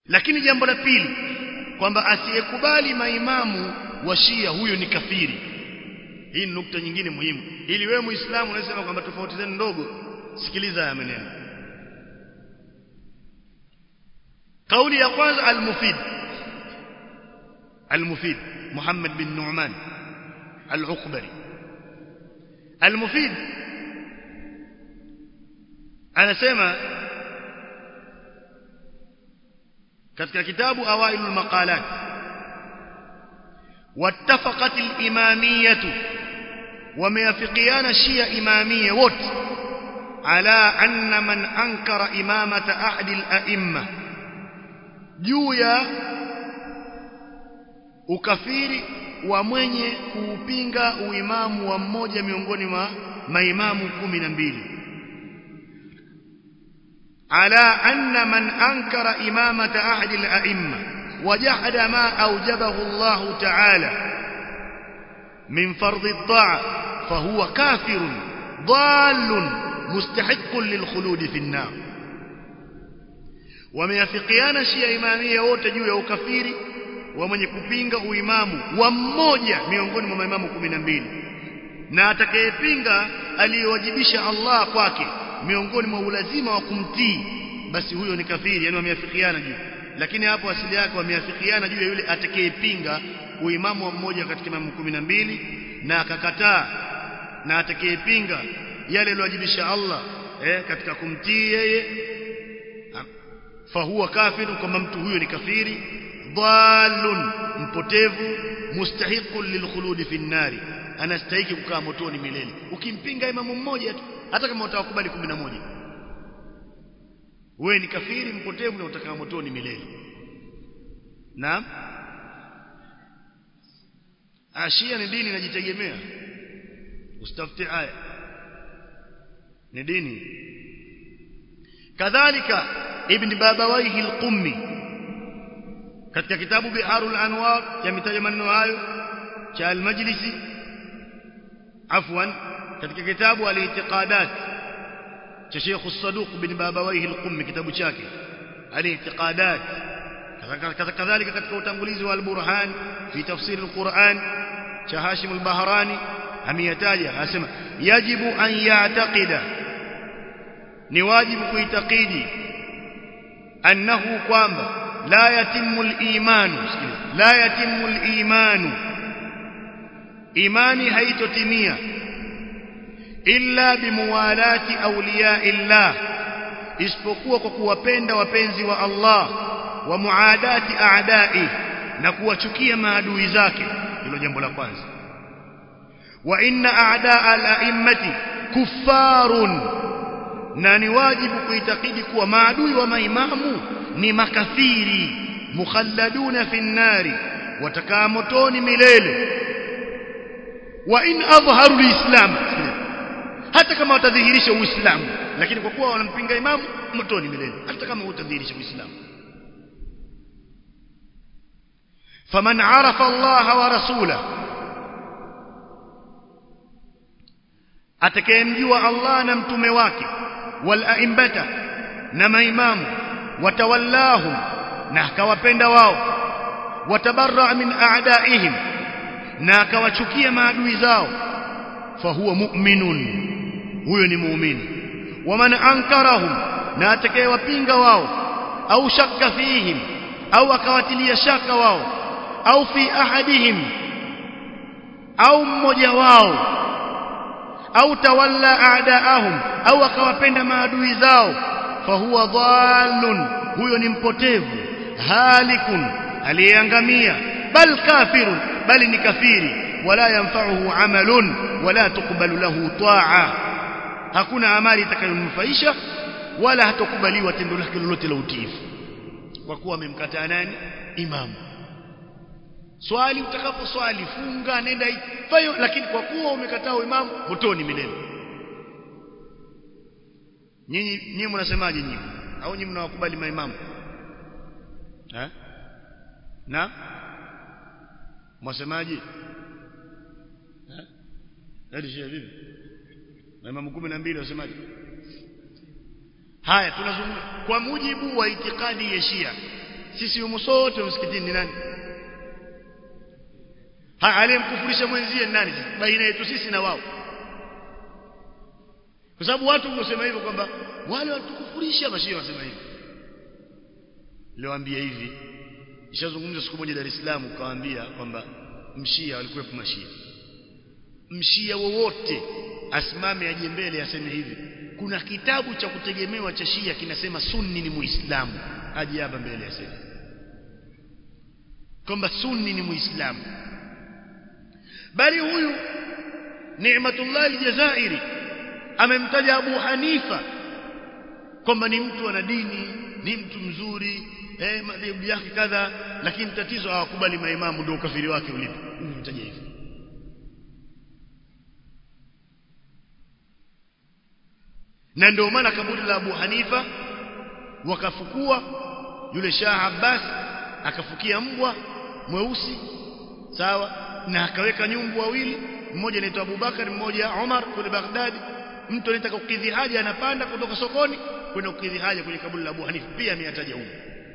lakini jambo la pili kwamba asiyekubali maimamu wa Shia huyo ni kafiri hii ni nukta nyingine muhimu ili wewe muislamu unasema kwamba tofauti zenu ndogo sikiliza haya maneno kauli ya kwanza al-mufid al-mufid Muhammad bin Nu'man al-Uqbari al-mufid anasema katika kitabu awailul maqalat wattafaqat al-imamiyah wameafikiana shia imamiyya wote ala anna man ankara imamata ahadi al-a'imma juu ya ukafiri wa mwenye kuupinga uimamu wa mmoja miongoni mwa maimamu kumi na mbili ala anna man ankara imamata ahadi al-a'imma wajahada ma awjabahu Allah ta'ala min fardh at-ta'a fahuwa kafirun dallun mustahiqqun lilkhulud fi an-nar wameafikiana shia imamia wote juu ya ukafiri wa mwenye kupinga uimamu wa mmoja miongoni mwa maimamu kumi na mbili na atakayepinga aliyowajibisha Allah kwake miongoni mwa ulazima wa kumtii basi huyo ni kafiri yani wameafikiana juu lakini hapo asili yake wameafikiana juu ya yule atakayepinga uimamu wa mmoja katika imamu kumi na mbili na akakataa na atakayepinga yale aliyowajibisha Allah eh, katika kumtii yeye fahuwa kafiru kwamba mtu huyo ni kafiri dhalun mpotevu mustahiqun lilkhuludi fi nnari anastahili kukaa motoni milele ukimpinga imamu mmoja tu hata kama utawakubali 11 wewe ni kafiri mpotevu na utakaa motoni milele naam ashia ni dini inajitegemea ustafti aya ni dini kadhalika ibn babawaihi al-qummi katika kitabu biharul anwar yametaja maneno hayo cha al-majlisi afwan katika kitabu al-i'tiqadat cha Sheikh as-Saduq bin Babawayhi al-Qummi kitabu chake al-i'tiqadat kadhalika katika utangulizi wa al-Burhan fi tafsir al-Quran cha Hashim al-Bahrani ameyataja anasema yajibu an ya'taqida ni wajibu kuitakidi annahu kwamba la yatimmu al-iman la yatimmu al-iman imani haitotimia illa bimuwalati awliya illah isipokuwa kwa kuwapenda wapenzi wa Allah wa muadati a'dai na kuwachukia maadui zake hilo jambo la kwanza wa inna a'daa al-a'immati kuffarun na ni wajibu kuitakidi kuwa maadui wa maimamu ni makafiri mukhalladuna fi nnari watakaa motoni milele wa in adhharu alislam hata kama watadhihirisha uislamu lakini kwa kuwa wanampinga imamu motoni milele hata kama utadhihirisha uislamu faman arafa Allah wa rasulahu atakayemjua Allah na mtume wake wal aimbata na maimamu watawallahum na akawapenda wao watabarra min a'daihim na akawachukia maadui zao fahuwa mu'minun huyo ni muumini waman ankarahum na atakayewapinga wao au shakka fihim au akawatilia shaka wao au fi ahadihim au mmoja wao au tawalla a'daahum au akawapenda maadui zao fahuwa dhallun huyo ni mpotevu halikun aliyeangamia bal kafirun bali ni kafiri wala yanfa'uhu amalun wala tuqbalu lahu ta'a hakuna amali itakayomnufaisha wala hatokubaliwa tendo lake lolote la utiifu kwa kuwa amemkataa nani imamu swali utakapo swali funga nenda fayo lakini kwa kuwa umekataa imamu motoni milele nyinyi nyinyi mnasemaje nyinyi au nyinyi mnawakubali maimamu eh na mwasemaje eh hadi shia vipi maimamu 12 wasemaje haya tunazungumza kwa mujibu wa itikadi ya shia sisi humo sote msikitini ni nani ha aliyemkufurisha mwenzie ni nani baina yetu sisi na wao kwa sababu watu husema hivyo kwamba wale watukufurisha mashia wasema hivyo niliwaambia hivi ishazungumza siku moja Dar es Salaam ukawaambia kwamba mshia walikuwepo mashia mshia wowote asimame aje mbele aseme hivi kuna kitabu cha kutegemewa cha shia kinasema sunni ni muislamu aje hapa mbele aseme kwamba sunni ni muislamu bali huyu Ni'matullah al-Jazairi amemtaja Abu Hanifa kwamba ni mtu ana dini ni mtu mzuri eh madhehebu yake kadha lakini tatizo hawakubali maimamu ndio ukafiri wake ulipo nimemtaja hivyo na ndio maana kaburi la Abu Hanifa wakafukua yule Shah Abbas akafukia mbwa mweusi sawa na akaweka nyumbu wawili mmoja anaitwa Abubakar mmoja Umar kule Baghdad mtu anataka kukidhi haja anapanda kutoka sokoni kwenda kukidhi haja kwenye kaburi la Abu Hanifa pia ameyataja huko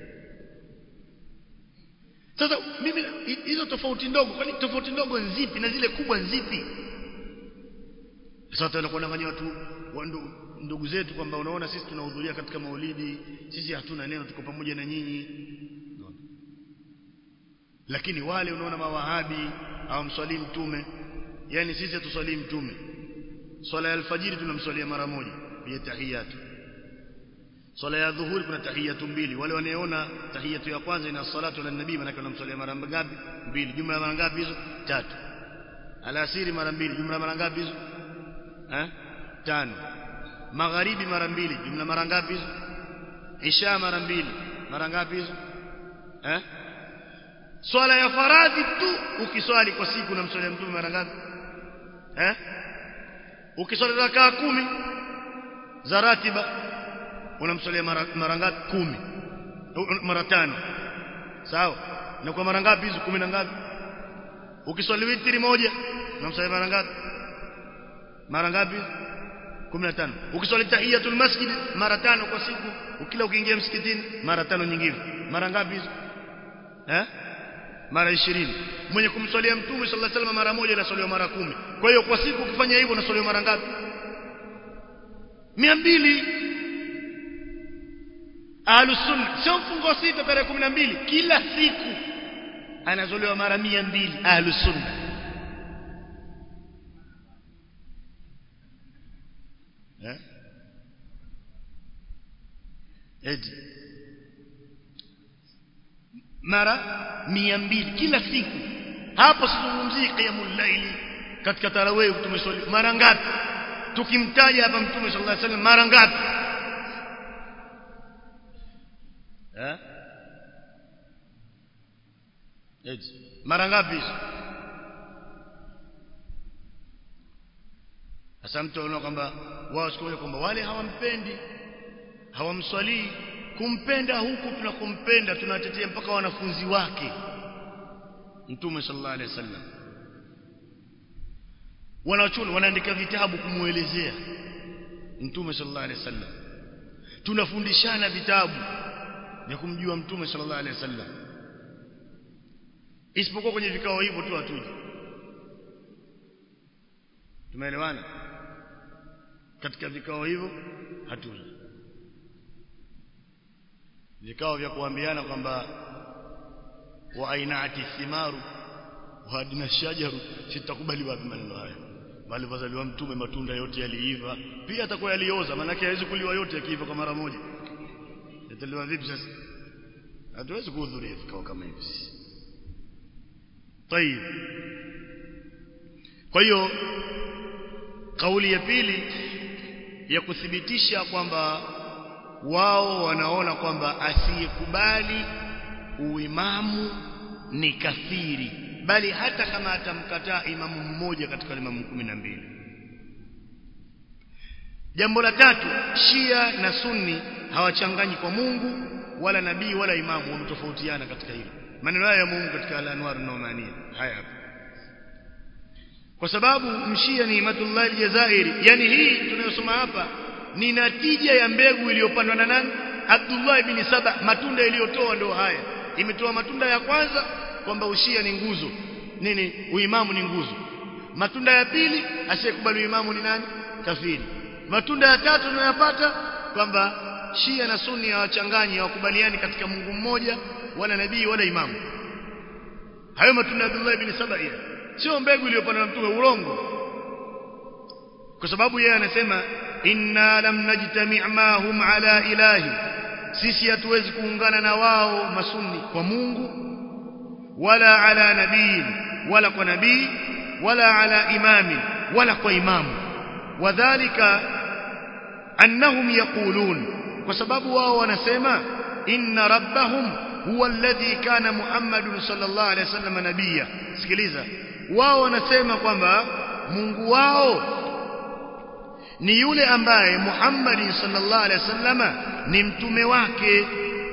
sasa mimi hizo tofauti ndogo kwani tofauti ndogo nzipi na zile kubwa nzipi sasa tutaenda kuwadanganya watu ndugu zetu kwamba unaona sisi tunahudhuria katika maulidi sisi hatuna neno tuko pamoja na nyinyi lakini wale unaona mawahabi hawamswalii mtume yani sisi hatuswalii mtume swala ya alfajiri tunamswalia mara moja ya tahiyatu swala ya dhuhuri kuna tahiyatu mbili wale wanaoona tahiyatu ya kwanza ina salatu ala nabii maana wanamswalia mara ngapi mbili jumla mara ngapi hizo tatu alasiri mara mbili jumla mara ngapi hizo eh tano magharibi mara mbili jumla mara ngapi hizo isha mara mbili mara ngapi hizo eh swala ya faradhi tu ukiswali kwa siku unamswalia mtume mara ngapi eh ukiswali rakaa kumi za ratiba unamswalia mara, mara ngapi kumi mara tano sawa na kwa mara ngapi hizo kumi na ngapi ukiswali witri moja unamswalia mara ngapi mara ngapi 15 ukiswali tahiyatul masjid mara tano kwa siku ukila ukiingia msikitini mara tano nyingine mara ngapi hizo eh mara 20 mwenye kumswalia mtume sallallahu alaihi wasallam mara moja anaswaliwa mara kumi kwa hiyo kwa siku ukifanya hivyo unaswaliwa mara ngapi 200 ahlus sunna sio mfungo sita tarehe 12 kila siku anazolewa mara 200 ahlus sunna eh eti mara mia mbili kila siku hapo sizungumzii qiyamul laili katika tarawih tumeswali mara ngapi tukimtaja hapa mtume sallallahu alaihi wasallam mara ngapi eh eti mara ngapi sasa mtu anaona kwamba wao siku kwamba wale hawampendi hawamswalii kumpenda huku tunakumpenda tunatetea mpaka wanafunzi wake mtume sallallahu alaihi wasallam wanachuna wanaandika vitabu kumuelezea mtume sallallahu alaihi wasallam tunafundishana vitabu vya kumjua mtume sallallahu alaihi wasallam isipokuwa kwenye vikao hivyo tu hatuji tumeelewana katika vikao hivyo hatuji vikao vya kuambiana kwamba wa ainaati thimaru wa adna shajaru sitakubali wapi maneno haya bali wazaliwa mtume matunda yote yaliiva pia atakuwa yalioza maana yake hawezi kuliwa yote yakiiva kwa mara moja yataliwa vipi sasa hatuwezi kuhudhuria vikao kama hivi طيب kwa hiyo kauli ya pili ya kuthibitisha kwamba wao wanaona kwamba asiyekubali uimamu ni kafiri bali hata kama atamkataa imamu mmoja katika imamu kumi na mbili jambo la tatu shia na sunni hawachanganyi kwa Mungu wala nabii wala imamu wametofautiana katika hilo maneno haya ya Mungu katika al-anwar an-numania haya hapa kwa sababu mshia ni Imatullah al-Jazairi yani hii tunayosoma hapa ni natija ya mbegu iliyopandwa na nani Abdullah ibn Saba matunda iliyotoa ndio haya imetoa matunda ya kwanza kwamba ushia ni nguzo nini uimamu ni nguzo matunda ya pili asiyekubali uimamu ni nani kafiri matunda ya tatu tunayapata kwamba Shia na Sunni hawachanganyi hawakubaliani katika Mungu mmoja wala nabii wala imamu hayo matunda ya Abdullah ibn Saba sio mbegu iliyopandwa na mtume urongo kwa sababu yeye anasema inna lam najtami' ma hum ala ilahi sisi hatuwezi kuungana na wao masunni kwa Mungu wala ala nabii wala kwa nabii wala ala imami wala kwa imamu wadhālika annahum yaqulun kwa sababu wao wanasema inna rabbahum huwa alladhi kana muhammadun sallallahu alaihi wasallam nabiyya sikiliza wao wanasema kwamba Mungu wao ni yule ambaye Muhammad sallallahu alaihi wasallama ni mtume wake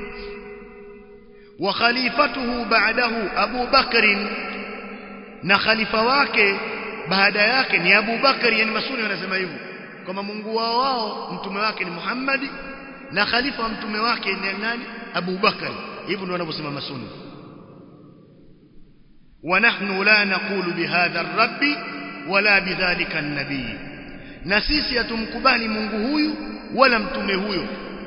wa khalifatuhu ba'dahu Abu Bakr na khalifa wake baada yake ni Abu Bakr yani masuni wanasema hivyo kama Mungu wao wao mtume wake ni Muhammad na khalifa wa mtume wake ni nani Abu Bakr hivyo ndio wanavyosema masuni ونحن لا نقول بهذا الرب ولا بذلك النبي na sisi hatumkubali Mungu huyu wala mtume huyo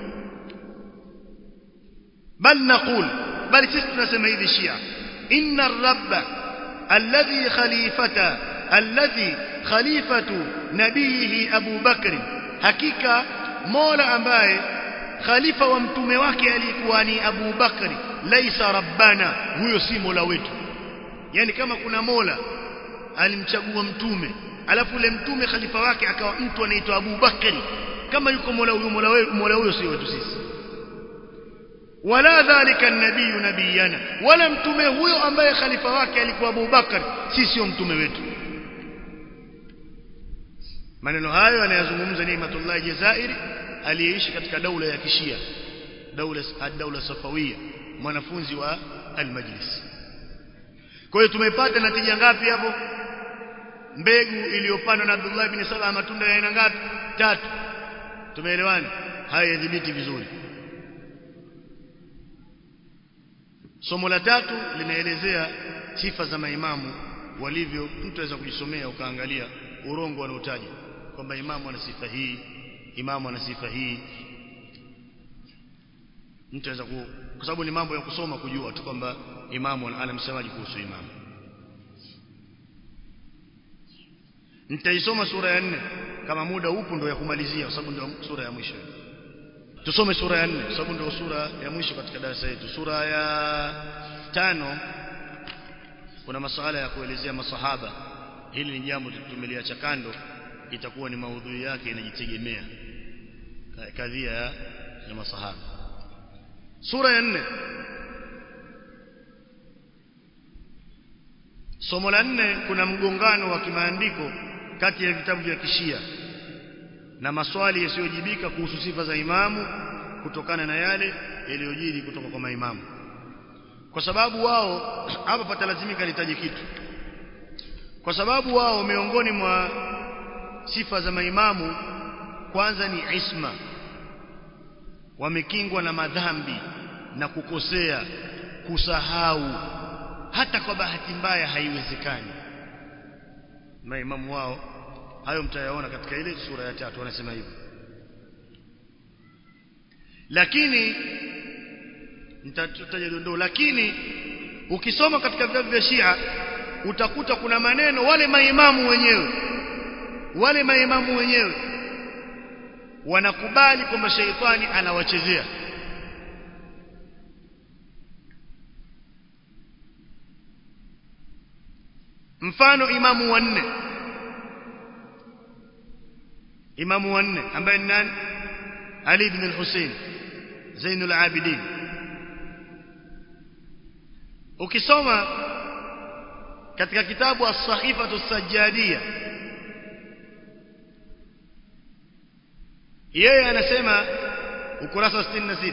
bal naqul bali sisi tunasema hivi Shia inna rabba alladhi khalifata alladhi khalifatu nabihi Abu Bakr hakika Mola ambaye khalifa wa mtume wake alikuwa ni Abu Bakr laisa rabbana huyo si Mola wetu yani kama kuna Mola alimchagua mtume alafu ule mtume khalifa wake akawa mtu anaitwa Abu Bakari kama yuko Mola huyo Mola wewe Mola huyo sio wetu sisi wala dhalika nabii nabiyana wala mtume huyo ambaye khalifa wake alikuwa Abu Bakar si sio mtume wetu maneno hayo anayazungumza Ni'matullah Jazairi aliyeishi katika daula ya Kishia daula ad-daula Safawia mwanafunzi wa al-Majlis kwa hiyo tumepata natija ngapi hapo mbegu iliyopandwa na Abdullah ibn Saba matunda ya aina ngapi tatu tumeelewana haya yadhibiti vizuri somo la tatu linaelezea sifa za maimamu walivyo mtu aweza kujisomea ukaangalia urongo wanaotaja kwamba imamu ana sifa hii imamu ana sifa hii mtu aweza ku kwa sababu ni mambo ya kusoma kujua tu kwamba imamu anamsemaje kuhusu imamu nitaisoma sura ya nne kama muda upo ndio ya kumalizia kwa sababu ndio sura ya mwisho tusome sura ya nne kwa sababu ndio sura ya mwisho katika darasa letu sura ya tano kuna masuala ya kuelezea masahaba hili ni jambo tumeliacha kando itakuwa ni maudhui yake inajitegemea kadhia ya, ya masahaba sura ya nne somo la nne kuna mgongano wa kimaandiko kati ya vitabu vya kishia na maswali yasiyojibika kuhusu sifa za imamu kutokana na yale yaliyojiri kutoka kwa maimamu kwa sababu wao hapa patalazimika litaje kitu kwa sababu wao miongoni mwa sifa za maimamu kwanza ni isma wamekingwa na madhambi na kukosea kusahau hata kwa bahati mbaya haiwezekani maimamu wao hayo mtayaona katika ile sura ya tatu wanasema hivyo lakini nitataja dondoo lakini ukisoma katika vitabu vya Shia utakuta kuna maneno wale maimamu wenyewe wale maimamu wenyewe wanakubali kwamba sheitani anawachezea mfano imamu wa nne imamu wa nne ambaye ni nani Ali ibn al-Hussein Zainul Abidin ukisoma katika kitabu as-Sahifatu as-Sajjadiyya yeye anasema ukurasa 66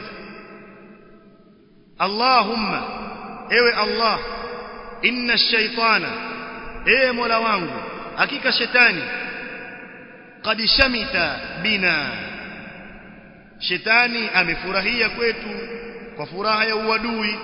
Allahumma ewe Allah inna ash-shaytana ewe Mola wangu hakika shetani qad shamita bina shetani amefurahia kwetu kwa furaha ya uadui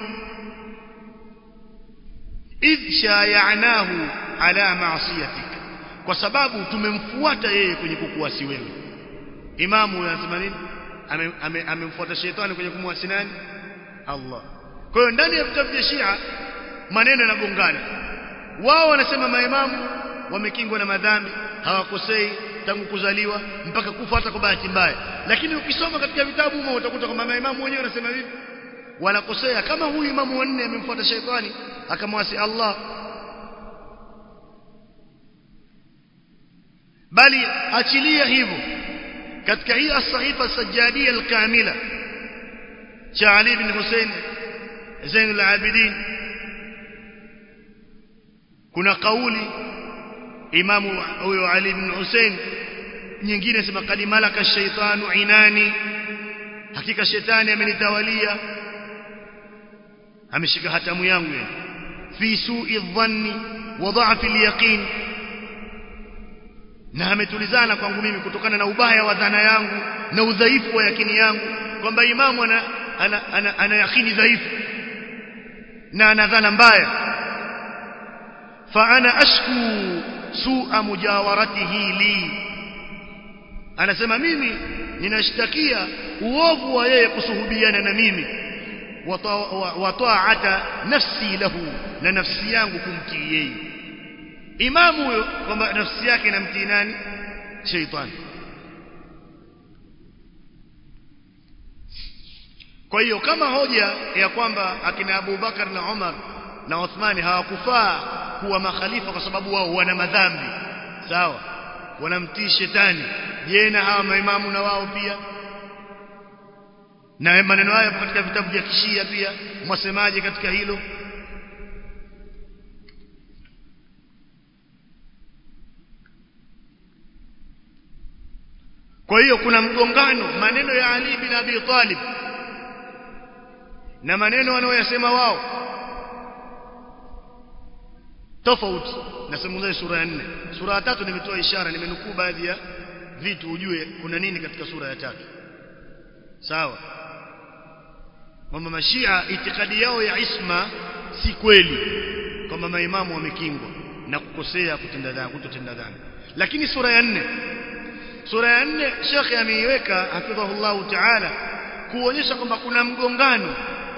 idh shayanahu ala ma'siyatik kwa sababu tumemfuata yeye kwenye kukuasi wewe imamu anasema nini amemfuata shetani kwenye kumwasi nani Allah kwa hiyo ndani ya vitabu vya Shia maneno yanagongana wao wanasema maimamu wamekingwa na madhambi hawakosei tangu kuzaliwa mpaka kufa hata kwa bahati mbaya lakini ukisoma katika vitabu humo utakuta kwamba maimamu wenyewe wanasema hivi wanakosea kama huyu imamu wanne amemfuata shetani akamwasi Allah bali achilia hivyo katika hii as-sahifa as-sajjadia al-kamila cha Ali ibn Hussein Zain al-Abidin kuna kauli imamu huyo Ali ibn Hussein nyingine sema kadi malaka shaitanu inani hakika shetani amenitawalia ameshika hatamu yangu yani fi su'i dhanni wa dha'fi al-yaqin na ametulizana kwangu mimi kutokana na ubaya wa dhana yangu na udhaifu wa yakini yangu kwamba imamu ana ana, ana, ana yakini dhaifu na ana dhana mbaya fa ana ashku su'a mujawaratihi li anasema mimi ninashtakia uovu wa yeye kusuhubiana na mimi wa ta'ata nafsi lahu na nafsi yangu kumtii yeye imamu huyo kwamba nafsi yake inamtii nani sheitani kwa hiyo kama hoja ya kwamba akina Abu Bakar na Umar na Uthmani hawakufaa kuwa makhalifa kwa sababu wao wana madhambi sawa wanamtii shetani je na hawa maimamu na wao pia na maneno haya katika vitabu vya kishia pia mwasemaje katika hilo kwa hiyo kuna mgongano maneno ya Ali bin Abi Talib na maneno wanaoyasema wao tofauti nasemuzai sura ya 4 sura ya tatu nimetoa ishara nimenukuu baadhi ya vitu ujue kuna nini katika sura ya tatu sawa kwamba mashia itikadi yao ya isma si kweli kwamba maimamu wamekingwa na kukosea kutenda dhambi kutotenda dhambi lakini sura ya 4 sura ya 4 shekhe ameiweka hafidhahullahu ta'ala kuonyesha kwamba kuna mgongano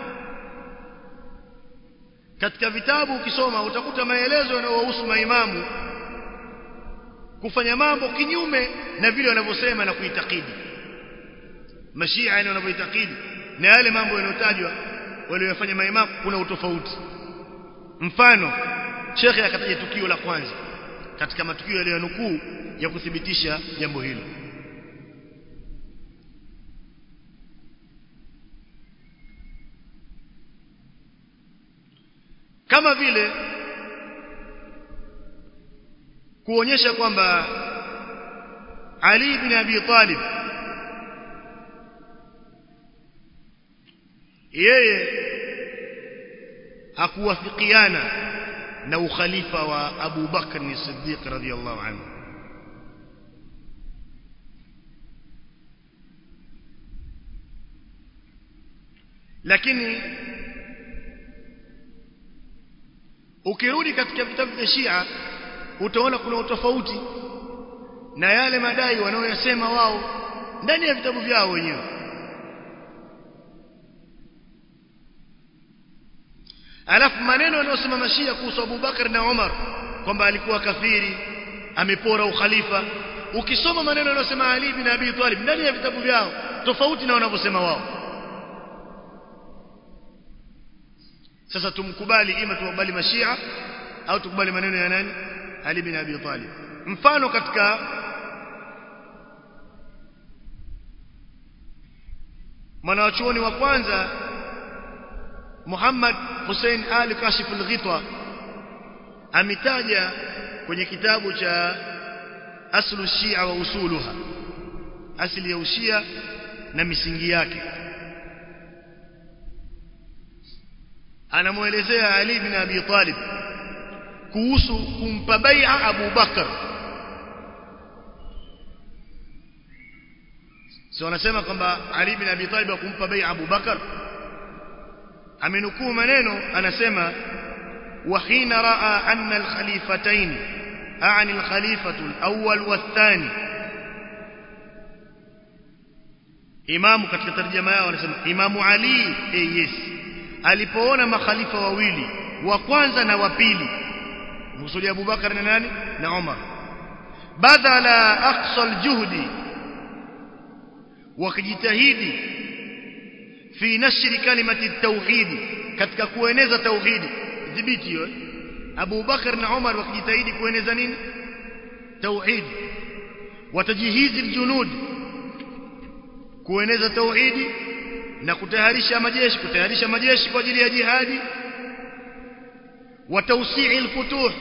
katika vitabu ukisoma utakuta maelezo yanayohusu maimamu kufanya mambo kinyume na vile wanavyosema na kuitakidi mashia yani wanavyoitakidi na yale mambo yanayotajwa waliyofanya maimamu kuna utofauti mfano shekhe akataja tukio la kwanza katika matukio yaliyonukuu ya kuthibitisha jambo hilo kama vile kuonyesha kwamba Ali bin Abi Talib yeye hakuwafikiana na ukhalifa wa Abu Bakr as-Siddiq radhiyallahu anhu lakini ukirudi katika vitabu vya Shia utaona kuna utofauti na yale madai wanaoyasema wao ndani ya vitabu vyao wenyewe alafu maneno yanayosema mashia kuhusu Abu Bakar na Umar kwamba alikuwa kafiri amepora ukhalifa ukisoma maneno yanayosema Ali bin Abi Talib ndani ya vitabu vyao tofauti na wanavyosema wao sasa tumkubali ima tukubali mashia au tukubali maneno ya nani Ali bin Abi Talib mfano katika mwanachuoni wa kwanza Muhammad Hussein Ali Kashif al-Ghitwa ametaja kwenye kitabu cha Aslu Shia wa Usuluha asili ya ushia na misingi yake anamuelezea Ali bin Abi Talib kuhusu kumpa bai'a Abu Bakar si wanasema kwamba Ali bin Abi Talib akumpa bai Abu Bakar amenukuu maneno anasema وحين راى ان الخليفتين اعني الخليفه الاول والثاني imamu katika tarjama yao wanasema imamu ali eh yes alipoona makhalifa wawili wa kwanza na wa pili msuli Abu Bakar na nani na Umar badala aqsa aljuhdi wakijitahidi fi nashri kalimati at-tauhid katika kueneza tauhidi dhibiti hiyo Abu Bakar na Umar wakijitahidi kueneza nini tauhid watajihizi aljunud kueneza tauhidi na kutayarisha majeshi kutayarisha majeshi kwa ajili ya jihadi watawsii alfutuh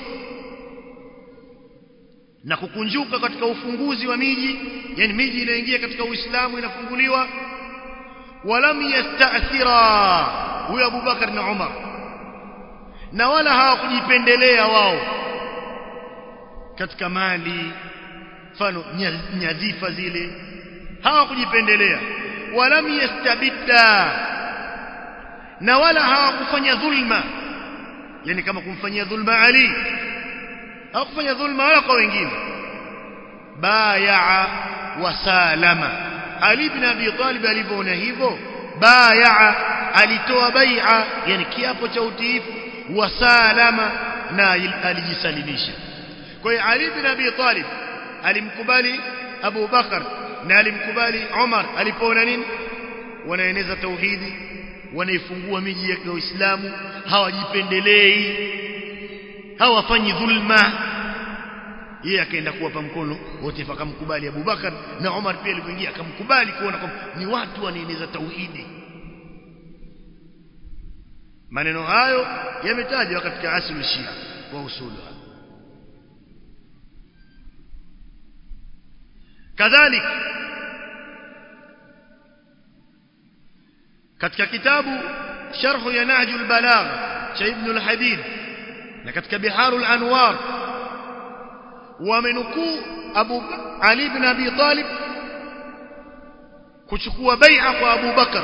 na kukunjuka katika ufunguzi wa miji yani miji inaingia katika Uislamu inafunguliwa walam yasta'thira huyo Abu Bakar na Umar na wala hawakujipendelea wao katika mali mfano nyadhifa zile hawakujipendelea walam yastabidda na wala hawakufanya dhulma yani kama kumfanyia dhulma Ali hawakufanya dhulma wala kwa wengine bayaa wasalama Ali ibn Abi Talib alivyoona hivyo bayaa alitoa bai'a yani kiapo cha utiifu wasalama na alijisalimisha kwa hiyo Ali ibn Abi Talib alimkubali Abu Bakar na alimkubali Umar alipoona nini wanaeneza tauhidi wanaifungua miji ya Uislamu hawajipendelei hawafanyi dhulma yeye akaenda kuwapa mkono wote akamkubali Abu Bakar na Umar pia alipoingia akamkubali kuona kwamba ni watu wanaeneza tauhidi maneno hayo yametajwa katika aslu shia wa usulu kadhalik katika kitabu sharh ya nahjul balagh cha ibn al-hadid na katika biharul anwar wamenukuu abu ali ibn abi talib kuchukua bai'a kwa abu bakar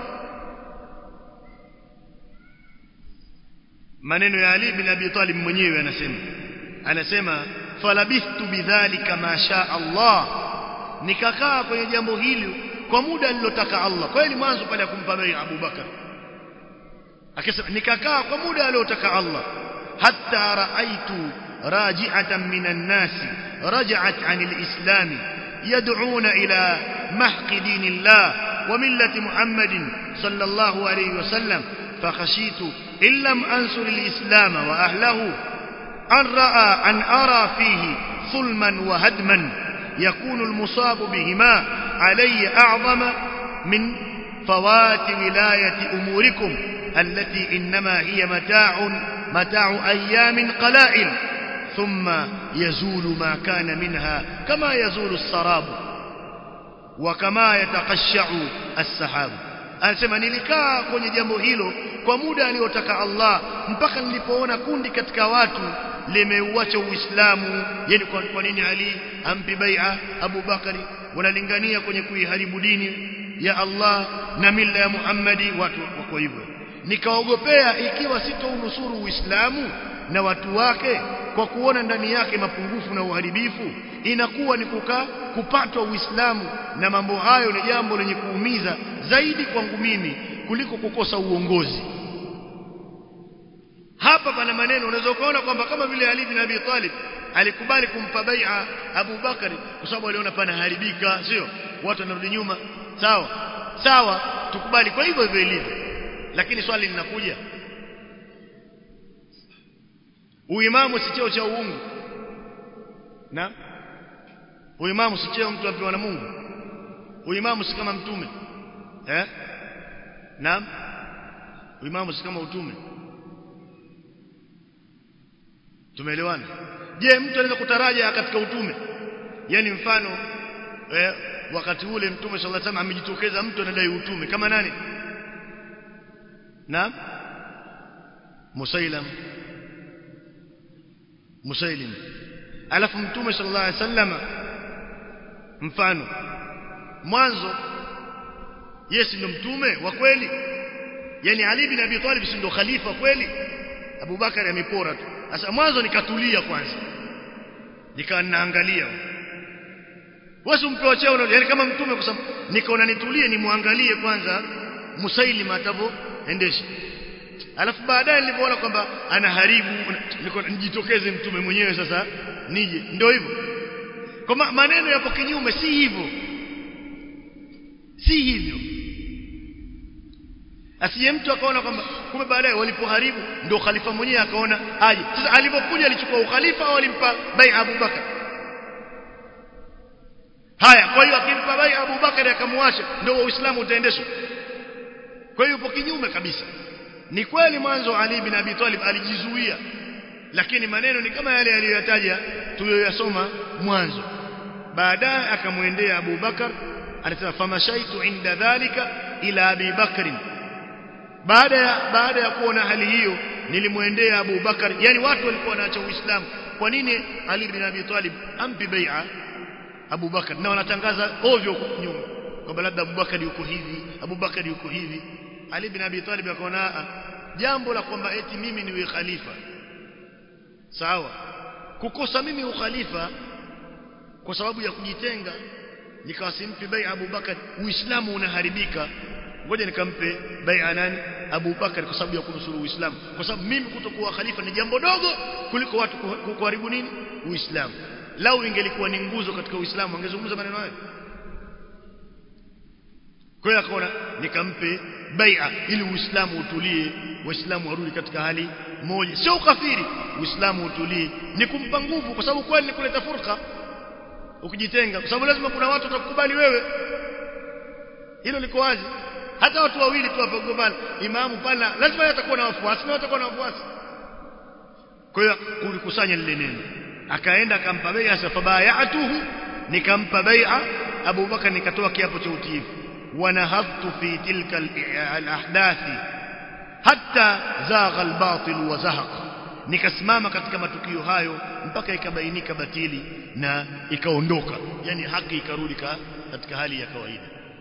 maneno ya ali ibn abi talib mwenyewe anasema anasema falabithtu bidhalika ma sha Allah nikakaa kwenye jambo hili kwa muda alilotaka Allah kweli mwanzo pale akumpa bai Abu Bakar akasema nikakaa kwa muda aliotaka Allah hatta raaitu raji'atan minan nas raja'at 'anil islam yad'una ila mahqi dinillah wa millati Muhammadin sallallahu alayhi wasallam fakhashitu illam ansur al-islam wa ahlihi an ra'a an ara fihi ظلما وهدما يكون المصاب بهما علي أعظم من فوات ولاية أموركم التي إنما هي متاع متاع أيام قلائل ثم يزول ما كان منها كما يزول السراب وكما يتقشع السحاب anasema nilikaa kwenye jambo hilo kwa muda aliotaka Allah mpaka nilipoona kundi katika watu limeuacha uislamu yani kwa, kwa nini Ali ampi bai'a Abu Bakari wanalingania kwenye kuiharibu dini ya Allah na mila ya Muhammadi watu wako hivyo nikaogopea ikiwa sitounusuru uislamu na watu wake kwa kuona ndani yake mapungufu na uharibifu inakuwa ni kukaa kupatwa uislamu na mambo hayo ni jambo lenye kuumiza zaidi kwangu mimi kuliko kukosa uongozi hapa pana maneno unaweza ukaona kwamba kama vile Ali bin Abi Talib alikubali kumpa bai'a Abu Bakari kwa sababu aliona pana haribika sio watu wanarudi nyuma sawa sawa tukubali kwa hivyo hivyo ilivyo lakini swali linakuja uimamu si cheo cha uungu na uimamu si cheo mtu apewa na Mungu uimamu si kama mtume eh naam uimamu si kama utume tumeelewana je mtu anaweza kutaraja katika utume yani mfano eh, wakati ule mtume sallallahu alaihi wasallam amejitokeza mtu anadai utume kama nani naam musailam musailim alafu mtume sallallahu alaihi wasallam mfano mwanzo yes ndo mtume wa kweli yani Ali bin Abi Talib si ndo khalifa kweli Abu Bakari amepora tu sasa mwanzo nikatulia kwanza nikawa naangalia wewe umpewa cheo yani kama mtume kwa sababu nikaona nitulie nimwangalie kwanza Musailima atavyoendesha alafu baadaye nilipoona kwamba anaharibu niko nijitokeze mtume mwenyewe sasa nije ndio hivyo kwa maneno yapo kinyume si hivyo si hivyo asiye mtu akaona kwamba kumbe baadaye walipoharibu ndio khalifa mwenyewe akaona aje sasa alipokuja alichukua ukhalifa au alimpa bai Abu Bakar haya kwa hiyo akimpa bai Abu Bakar akamwacha ndio uislamu utaendeshwa kwa hiyo upo kinyume kabisa ni kweli mwanzo Ali bin Abi Talib alijizuia lakini maneno ni kama yale aliyoyataja tuliyoyasoma mwanzo baadaye akamwendea Abu Bakar alisema famashaitu inda dhalika ila Abi Bakr baada ya baada ya kuona hali hiyo nilimwendea Abu Bakar yani watu walikuwa wanaacha Uislamu kwa nini Ali bin Abi Talib ampi bai'a Abu Bakar na wanatangaza ovyo nyuma kwamba labda Abu Bakar yuko hivi Abu Bakar yuko hivi Ali bin Abi Talib akaona jambo la kwamba eti mimi niwe khalifa sawa kukosa mimi ukhalifa kwa sababu ya kujitenga nikawa simpi bai Abu Bakar Uislamu unaharibika ngoja nikampe bai nani Abu Bakar kwa sababu ya kunusuru Uislamu kwa sababu mimi kutokuwa khalifa ni jambo dogo kuliko watu kuharibu nini Uislamu lau ingelikuwa ni nguzo katika Uislamu angezungumza maneno hayo kwa hiyo akaona nikampe bai'a ili Uislamu utulie Waislamu warudi katika hali moja sio ukafiri Uislamu utulie ni kumpa nguvu kwa sababu kweli ni kuleta furqa ukijitenga kwa sababu lazima kuna watu watakukubali wewe hilo liko wazi hata watu wawili tu hapo gombana imamu pale lazima atakuwa na wafuasi na atakuwa na wafuasi kwa hiyo kulikusanya lile neno akaenda akampa bai'a safabayatuhu nikampa bai'a Abu Bakar nikatoa kiapo cha utiifu ونهضت في تلك الأحداث حتى زاغ الباطل وزهق nikasimama katika matukio hayo mpaka ikabainika batili na ikaondoka yani haki ikarudi katika hali ya kawaida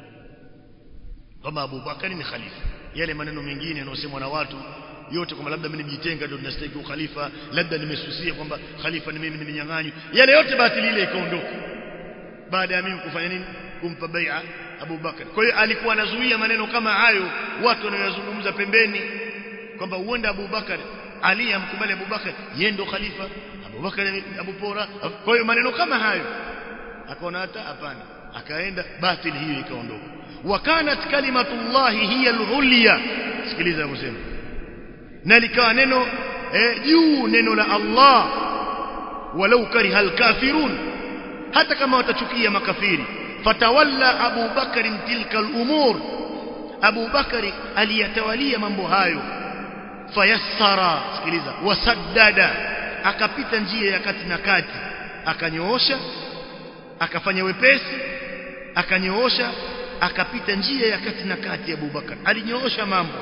kama Abu Bakari ni khalifa yale maneno mengine yanayosemwa na watu yote kwamba labda mimi nijitenga ndio ninastahili ukhalifa labda nimesusia kwamba khalifa ni mimi nimenyang'anywa yale yote batili ile ikaondoka baada ya mimi kufanya nini kumpa bai'a Abu Bakar. Kwa hiyo alikuwa anazuia maneno kama hayo watu wanayozungumza pembeni kwamba huenda Abu Bakar Ali amkubali Abu Bakar yeye ndo khalifa Abu Bakar Abu Pora. Kwa hiyo maneno kama hayo akaona hata hapana akaenda batili hiyo ikaondoka. Wa kanat kalimatullahi hiya al-ulya. Sikiliza anasema. Na likawa neno eh, juu neno la Allah walau kariha al-kafirun hata kama watachukia makafiri fatawalla Abu Bakari tilka al-umur Abu Bakari aliyatawalia mambo hayo fayassara sikiliza wasaddada akapita njia ya kati na kati akanyoosha akafanya wepesi akanyoosha akapita njia ya kati na kati Abu Bakar alinyoosha mambo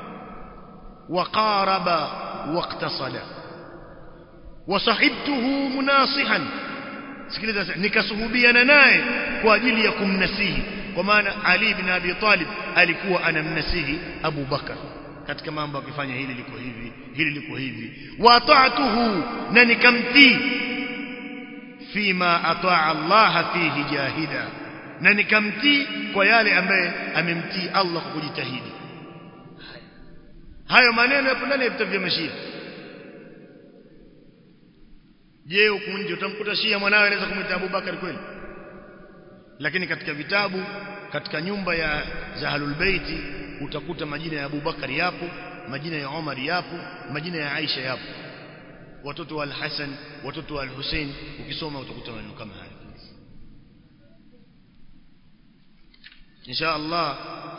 waqaraba waqtasada wasahibtuhu munasihan sikiliza nikasuhubiana naye kwa ajili ya kumnasihi kwa maana Ali bin Abi Talib alikuwa anamnasihi Abu Bakar katika mambo akifanya hili liko hivi hili liko hivi wa ta'atuhu na nikamtii fima ataa Allah fihi jahida na nikamtii kwa yale ambaye amemtii Allah kwa kujitahidi hayo maneno yapo ndani ya vitabu vya mashia je huku nje utamkuta shia mwanawe anaweza kumwita Abu Bakar kweli lakini katika vitabu katika nyumba ya Zahalul Baiti utakuta majina ya Abu Bakar yapo majina ya Umar yapo majina ya Aisha yapo watoto wa Al-Hasan watoto wa Al-Hussein ukisoma utakuta maneno kama haya insha Allah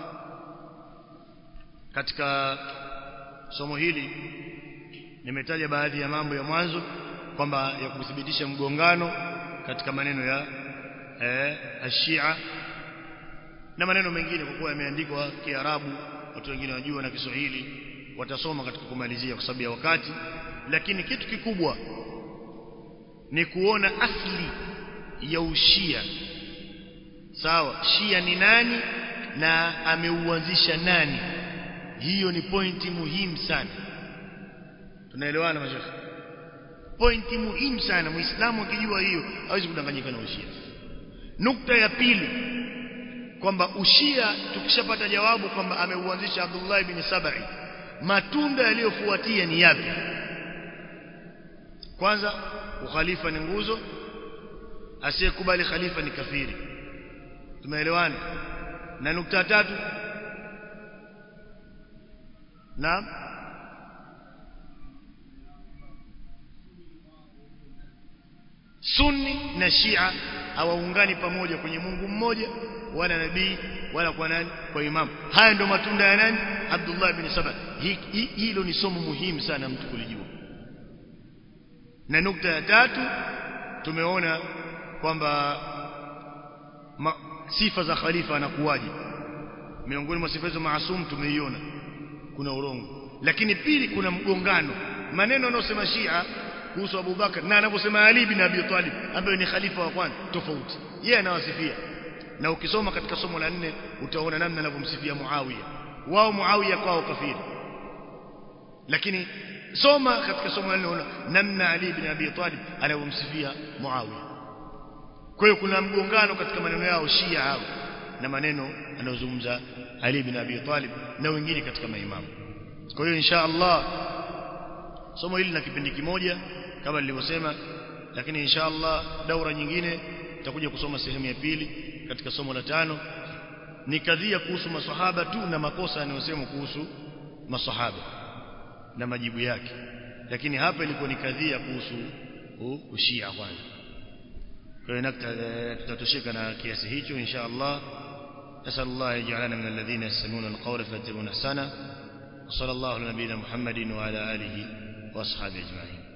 katika somo hili nimetaja baadhi ya mambo ya mwanzo kwamba ya kuthibitisha mgongano katika maneno ya eh, ashia na maneno mengine kwa kuwa yameandikwa Kiarabu watu wengine wajua na Kiswahili watasoma katika kumalizia kwa sababu ya wakati lakini kitu kikubwa ni kuona asli ya ushia sawa shia ni nani na ameuanzisha nani hiyo ni pointi muhimu sana tunaelewana mashaka pointi muhimu sana muislamu akijua hiyo hawezi kudanganyika na ushia nukta ya pili kwamba ushia tukishapata jawabu kwamba ameuanzisha Abdullah ibn Sabai matunda yaliyofuatia ni yapi kwanza ukhalifa ni nguzo asiyekubali khalifa ni kafiri tumeelewana na nukta tatu naam sunni na shia hawaungani pamoja kwenye Mungu mmoja wala nabii wala kwa nani kwa imamu haya ndio matunda ya nani Abdullah ibn Saba hilo ni somo muhimu sana mtu kulijua na nukta ya tatu tumeona kwamba sifa za khalifa anakuwaje miongoni mwa sifa hizo maasum tumeiona kuna urongo lakini pili kuna mgongano maneno yanayosema Shia kuhusu Abu Bakar na anavyosema Ali bin Abi Talib ambaye ni khalifa wa kwanza tofauti yeye anawasifia na ukisoma katika somo la nne utaona namna anavyomsifia Muawiya wao Muawiya kwao kafiri lakini soma katika somo la nne unaona namna Ali bin Abi Talib anavyomsifia Muawiya kwa hiyo kuna mgongano katika maneno yao Shia hao na maneno anayozungumza Ali bin Abi Talib na wengine katika maimamu kwa hiyo insha Allah somo hili na kipindi kimoja kama nilivyosema lakini insha Allah daura nyingine tutakuja kusoma sehemu ya pili katika somo la tano ni kadhia kuhusu maswahaba tu na makosa yanayosema kuhusu maswahaba na majibu yake lakini hapa ilikuwa ni kadhia kuhusu ushia kwanza kwa hiyo tutatosheka na kiasi hicho insha Allah أسأل الله يجعلنا من الذين يستمعون القول فيتبعون أحسنه وصلى الله على نبينا محمد وعلى آله وأصحابه أجمعين